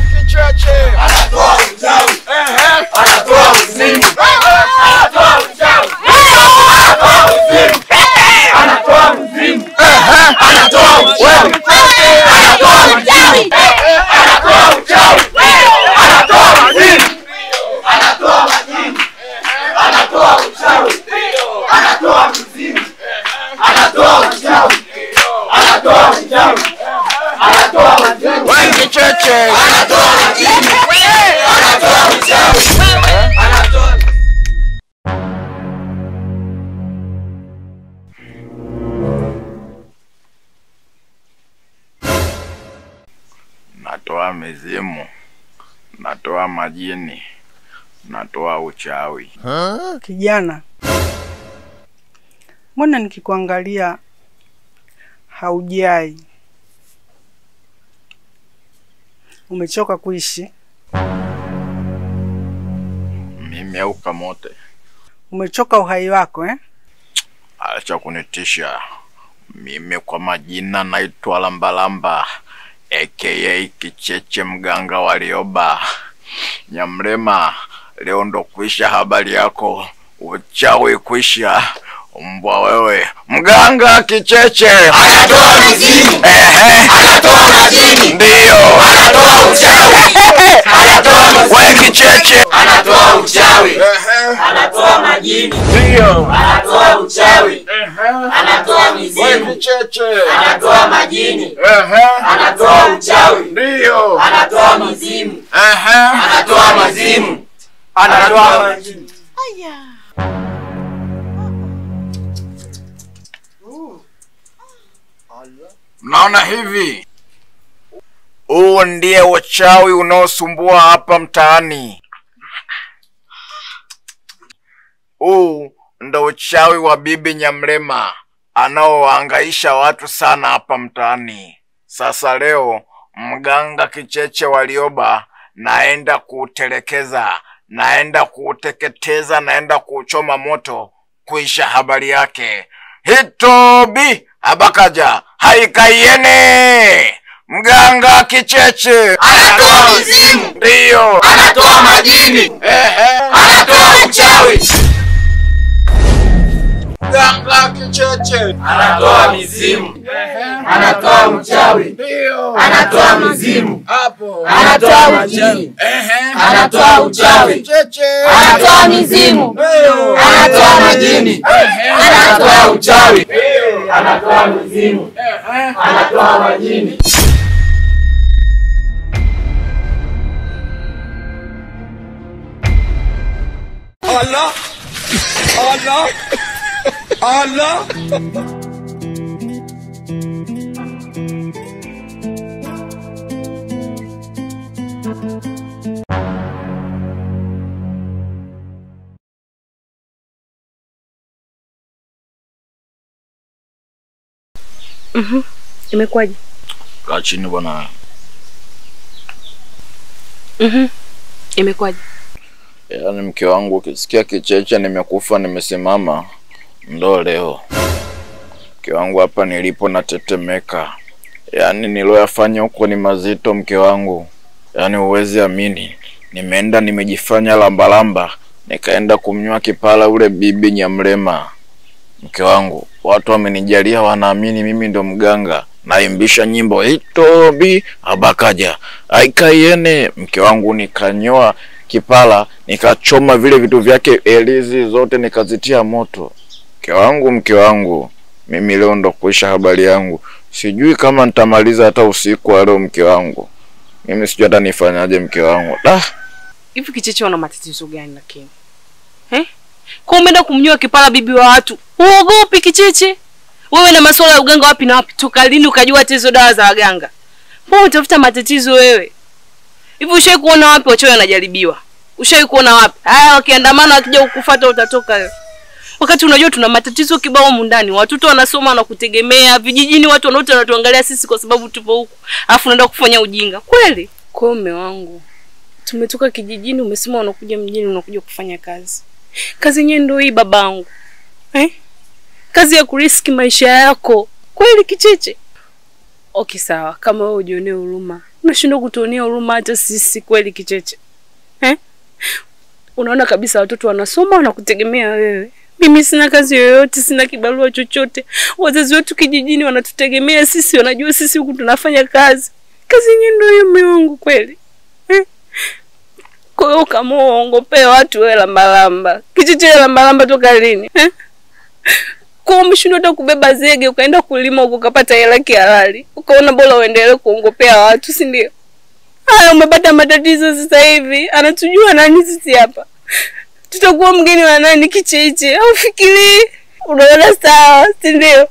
kicheche anatoa uchawi, Ehe. anatoa uzimu, anatoa uchawi, anatoa uzimu, anatoa uzimu, anatoa uchawi, anatoa uzimu, anatoa uchawi, anatoa uzimu, anatoa majini, anatoa uchawi, anatoa uzimu, anatoa uchawi, anatoa uchawi, anatoa uzimu, we kicheche anatoa majini, anatoa uchawi, anatoa natoa mizimu natoa majini natoa uchawi Kijana, mbona nikikuangalia haujai? Umechoka kuishi? mimi au kamote Umechoka uhai wako eh? acha kunitisha mimi kwa majina naitwa lambalamba aka kicheche mganga walioba nyamrema leo ndo kuisha habari yako uchawi kuisha mbwa wewe mganga kicheche anatoa mizimu, Ehe, anatoa majini, ndiyo anatoa uchawi, anatoa we mizimu, kicheche anatoa uchawi, Ehe, anatoa majini, ndiyo anatoa uchawi, Ehe, anatoa we mizimu, kicheche anatoa majini, Ehe, anatoa uchawi, ndiyo anatoa mizimu, Ehe. anatoa mazimu, anatoa majini. Mnaona hivi, huu ndiye uchawi unaosumbua hapa mtaani. Huu ndo uchawi wa bibi Nyamrema anaowahangaisha watu sana hapa mtaani. Sasa leo mganga kicheche walioba, naenda kuutelekeza, naenda kuuteketeza, naenda kuuchoma moto, kuisha habari yake. Hitobi abakaja haikaiene mganga kicheche Anatoa mizimu, ndiyo anatoa majini, ehe anatoa uchawi, mganga kicheche anatoa mizimu, anatoa uchawi, ndiyo anatoa mizimu, hapo anatoa majini, ehe anatoa uchawi, kicheche anatoa mizimu, anatoa majini, anatoa uchawi, anatoa mizimu, anatoa majini. Allah Allah Allah Imekuwaje? kaa chini bwana Mhm. Imekuwaje? yaani mke wangu ukisikia kicheche nimekufa nimesimama ndo leo mke wangu hapa nilipo natetemeka yaani niloyafanya huko ni mazito mke wangu yaani huwezi amini nimeenda nimejifanya lambalamba nikaenda kumnywa kipala ule bibi nyamrema mke wangu watu wamenijalia wanaamini mimi ndo mganga naimbisha nyimbo itobi abakaja aikaiene mke wangu nikanyoa kipala nikachoma vile vitu vyake elizi zote nikazitia moto mke wangu mke wangu mimi leo ndo kuisha habari yangu sijui kama nitamaliza hata usiku wa leo mke wangu mimi sijui hata nifanyaje mke wangu da Hivi kicheche wana matatizo gani lakini? Eh? Kwa umeenda kumnyoa kipala bibi wa watu. Uogopi kicheche? Wewe na masuala ya uganga wapi na wapi? Toka lini ukajua hata hizo dawa za waganga? Mbona utafuta matatizo wewe? Hivi ushai kuona wapi wachawi wanajaribiwa? Ushai kuona wapi? Haya wakiandamana wakija kukufuata utatoka wewe. Wakati unajua tuna matatizo kibao humu ndani. Watoto wanasoma na kutegemea, vijijini watu wanaote wanatuangalia sisi kwa sababu tupo huku. Alafu unaenda kufanya ujinga. Kweli? Kwa hiyo mume wangu, tumetoka kijijini, umesema unakuja mjini, unakuja kufanya kazi. Kazi yenyewe ndio hii babangu, eh? Kazi ya kuriski maisha yako kweli, kicheche. Okay, sawa, kama wewe ujionee huruma, unashindwa kutuonea huruma hata sisi kweli Kicheche eh? Unaona kabisa watoto wanasoma wanakutegemea wewe. Mimi sina kazi yoyote, sina kibarua chochote. Wazazi wetu kijijini wanatutegemea sisi, wanajua sisi huku tunafanya kazi. Kazi yenyewe ndio hiyo, mume wangu kweli eh? Kwa hiyo kama uongopea watu wewe lambalamba, Kicheche lambalamba toka lini eh? Kwa hiyo umeshindwa hata kubeba zege ukaenda kulima huko ukapata hela kihalali, ukaona bora uendelee kuongopea watu, si ndio? Haya, umepata matatizo sasa hivi, anatujua nani sisi hapa? Tutakuwa mgeni wa nani Kicheche? Au fikiri unaona sawa, si ndio?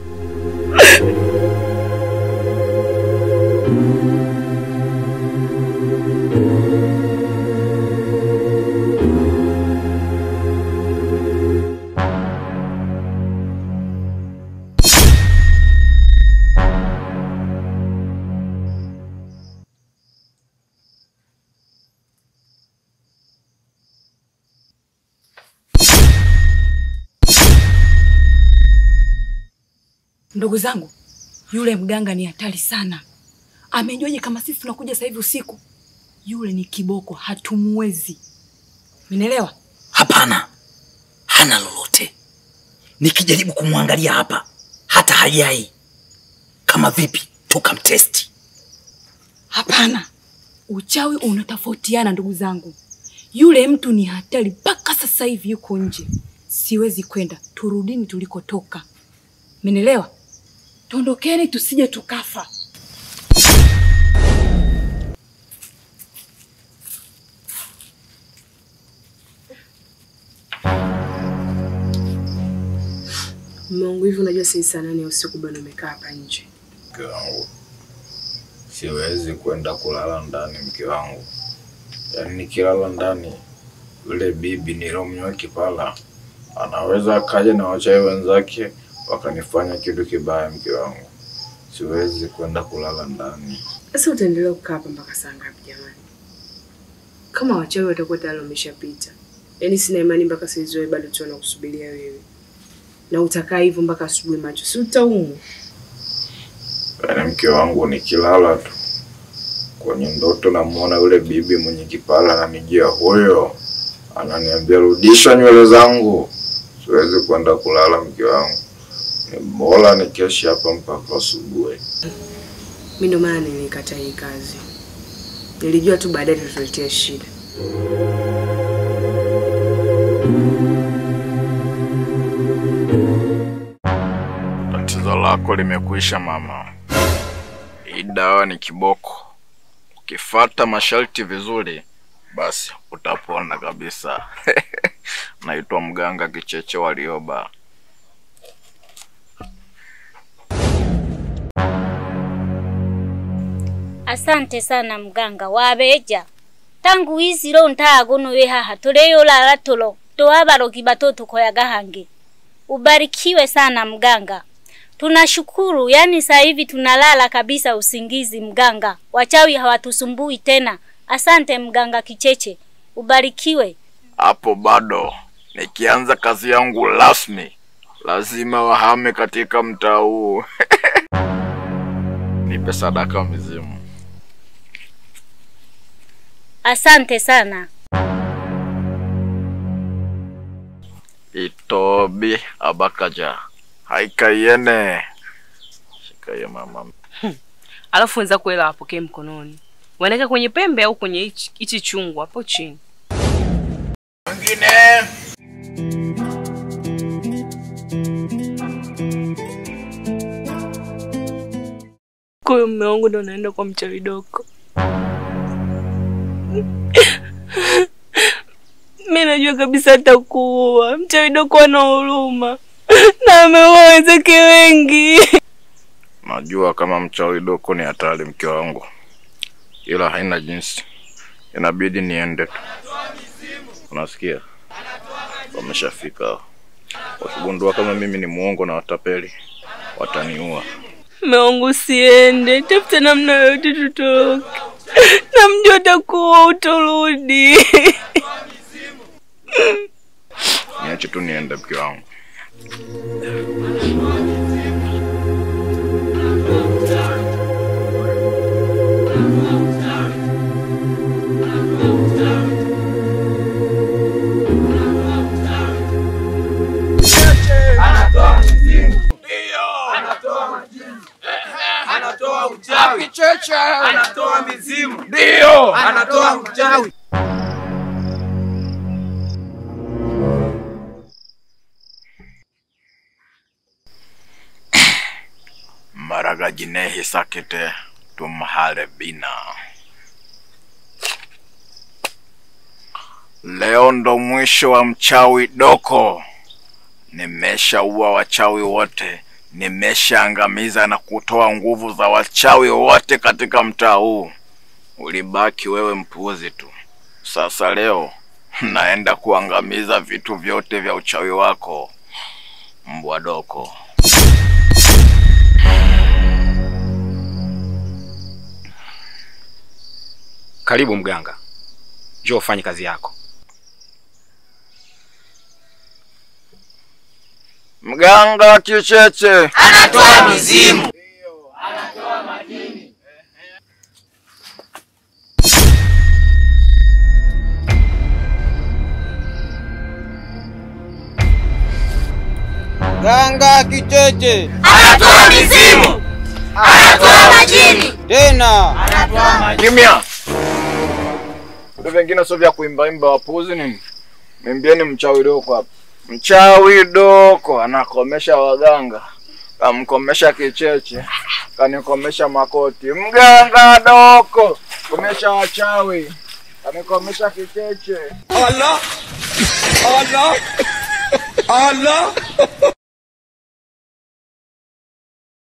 Ndugu zangu, yule mganga ni hatari sana. Amejuaje kama sisi tunakuja sasa hivi usiku? Yule ni kiboko, hatumwezi. Mnaelewa? Hapana, hana lolote. Nikijaribu kumwangalia hapa hata hayai. Kama vipi tukamtesti? Hapana, uchawi unatofautiana ndugu zangu. Yule mtu ni hatari, mpaka sasa hivi yuko nje. Siwezi kwenda, turudini tulikotoka. Mnaelewa? Tondokeni tusije tukafa. Mume wangu, hivi unajua sasa saa nane ya usiku bado umekaa hapa nje? Mke wangu, siwezi kwenda kulala ndani, mke wangu. Yaani nikilala ndani, yule bibi nilomnyoa kipala anaweza akaja na wachawi wenzake wakanifanya kitu kibaya, mke wangu. Siwezi kwenda kulala ndani. Sasa utaendelea kukaa hapa mpaka saa ngapi jamani? Kama wachawi watakuwa tayari wameshapita, yaani sina imani mpaka saizi wewe bado tu wanakusubiria wewe, na utakaa hivyo mpaka asubuhi macho, si utaumwa? Yaani mke wangu, nikilala tu kwenye ndoto namuona yule bibi mwenye kipala ananijia, huyo ananiambia rudisha nywele zangu. Siwezi kwenda kulala, mke wangu. Ni bora nikeshe hapa mpaka asubuhi. Mi ndo maana nilikata hii kazi, nilijua tu baadaye tutaletea shida. Tatizo lako limekwisha mama. Hii dawa ni kiboko. Ukifata masharti vizuri, basi utapona kabisa. Naitwa mganga Kicheche Walioba. asante sana mganga wabeja tangu wisiro ntaagono we haha tuleyolala tulo towabarogi batotukoyaga hange ubarikiwe sana mganga tunashukuru yani saa hivi tunalala kabisa usingizi mganga wachawi hawatusumbui tena asante mganga kicheche ubarikiwe Hapo bado nikianza kazi yangu rasmi, lazima wahame katika mtaa huu. Nipe sadaka mizimu. asante sana Itobi abakaja haikaiene shikaye mama Alafu wenzako hela wapokee mkononi, wanaweka kwenye pembe au kwenye hichi hichi chungu hapo chini. mwingine Kwa hiyo mume wangu ndo naenda kwa mchawi doko. Mi najua kabisa atakuua. Mchawi doko ana huruma na ameua wenzake wengi. najua kama mchawi doko ni hatari mke wangu ila haina jinsi inabidi niende tu unasikia wameshafika wakigundua kama mimi ni muongo na watapeli wataniua Mume wangu usiende, tafuta namna yoyote tutoroke. Namjua atakuwa utorudi. niache tu niende mke wangu Ndiyo. Anatoa uchawi. Maraga jinehi sakite tumhale bina. Leo ndo mwisho wa mchawi Doko. Nimeshaua wachawi wote, nimeshaangamiza na kutoa nguvu za wachawi wote katika mtaa huu. Ulibaki wewe mpuuzi tu. Sasa leo naenda kuangamiza vitu vyote vya uchawi wako, mbwa Doko. Karibu mganga, njoo ufanye kazi yako. Mganga Kicheche Anatoa mizimu. Ganga Kicheche Anatoa mizimu. Anatoa majini. tena kimya. Vitu vingine sio vya kuimbaimba, wapuzi nini? Mwimbieni mchawi Doko hapa. Mchawi Doko anakomesha waganga, kamkomesha Kicheche, kanikomesha Makoti. Mganga Doko komesha wachawi, kanikomesha Kicheche. Allah. Allah. Allah.